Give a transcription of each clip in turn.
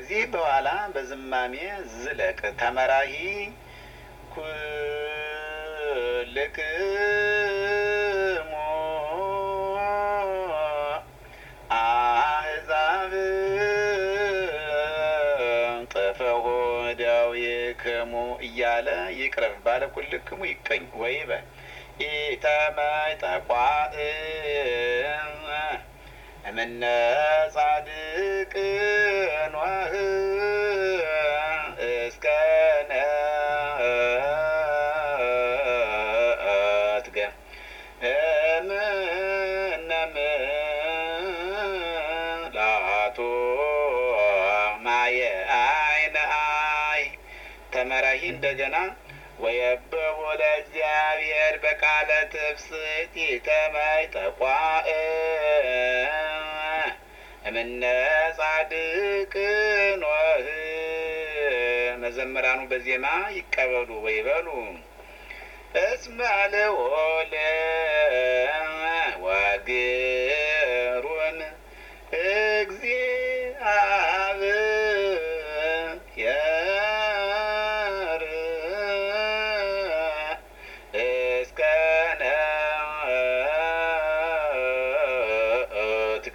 ከዚህ በኋላ በዝማሜ ዝለቅ ተመራሂ ኩልክሙ አሕዛብ ጥፈሆ ዳዊክሙ እያለ ይቅረብ ባለ ኩልክሙ ይቀኝ ወይ በል ኢተመይ ጠቋእ እምነ ጻድቅ ኖህ እስከ ነአትገ እምነ ምላቱ ማየ አይነ አይ ተመራሂ እንደገና ወየብቡ ለእግዚአብሔር በቃለ ትፍስሕት ኢተመይ ጠቋእ እምነ ጻድቅ ኖህ መዘምራኑ በዜማ ይቀበሉ ወይ በሉ እስመ ልዑል ወግሩም እግዚአብሔር እስከ ነአትገ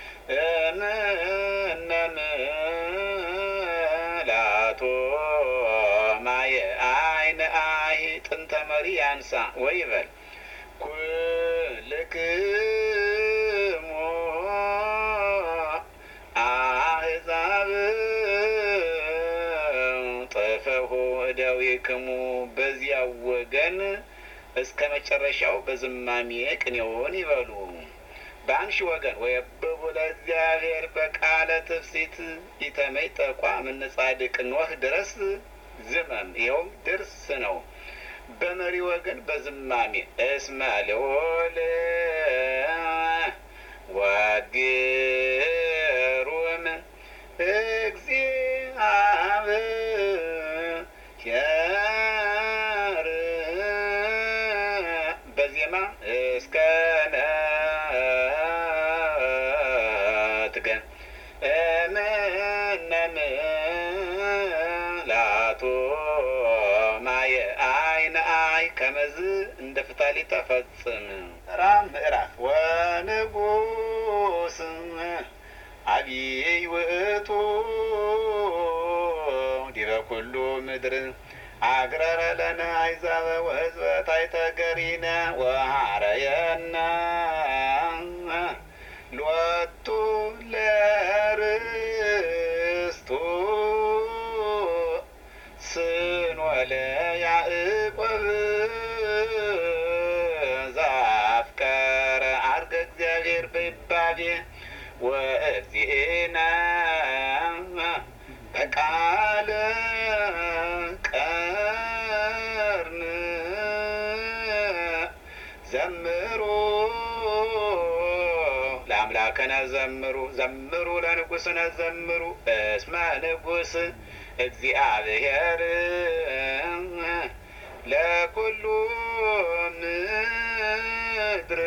እምነ ምላቶ ማየ አይነ አይ ጥንተ መሪ ያንሳ ወይ በል ኩልክሙ አሕዛብ ጥፈሁ እደዊክሙ በዚያው ወገን እስከ መጨረሻው በዝማሜ ቅኔውን ይበሉ። በአንሺ ወገን ወየብቡ ለእግዚአብሔር በቃለ ትፍሲት ኢተመይ ጠቋ ምን ጻድቅ ኖህ ድረስ ዝመም ይኸውም ድርስ ነው። በመሪ ወገን በዝማሜ እስመ ልዑል ወግሩም እግዚአብሔር በዜማ እስከ ነአትገ እምነ ምላቱ ማየ አይነ አይ ከመዝ እንደ ፍታሊ ተፈጽም ራ ምዕራፍ ወንጉስ አብይ ውእቱ ዲበ ኩሉ ምድር አግረረ ለነ አሕዛበ ወሕዝበ ታሕተ ገሪነ ወሃረየነ ሎቱ ለርስቱ ስንወለ ያዕቆብ ዘአፍቀረ ዐርገ እግዚአብሔር በይባቤ ወእግዚእነ በቃለ ቀርን ዘምሩ ለአምላክነ ዘምሩ ዘምሩ ለንጉሥነ ዘምሩ እስመ ንጉሥ እግዚአብሔር ለኩሉ ምድር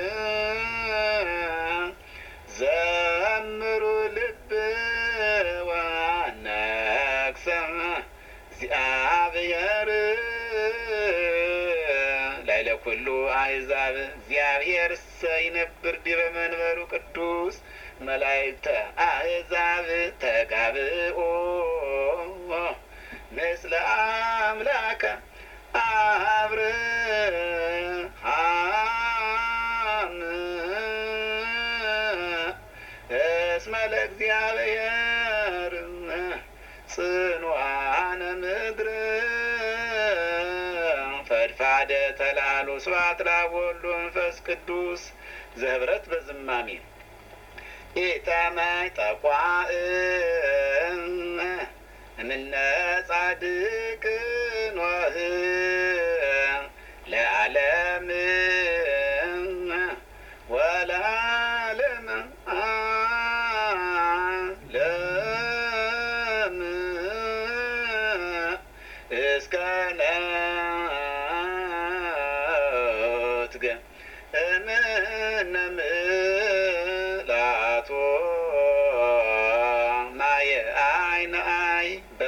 ዘምሩ ልብ ወነግሰ እግዚአብሔር ላይለ ኩሉ አሕዛብ እግዚአብሔር ሰይነብር ዲበ መንበሩ ቅዱስ መላእክተ አሕዛብ ተጋብኦ ምስለ አምላከ አብርሃም እስመ ለእግዚአብሔር ጽኑዓነ ምድር ፈድፋደ ተላሉ ስብሐት ለአብ ወወልድ ወመንፈስ ቅዱስ ዘህብረት በዝማሜ ኢተመይ ጠቋእ እምነ ጻድቅ ኖህ ለዓለም ወለዓለም ዓለም እስከ ነአትገ እምነ ምላቶ ማየ አይ ነአይ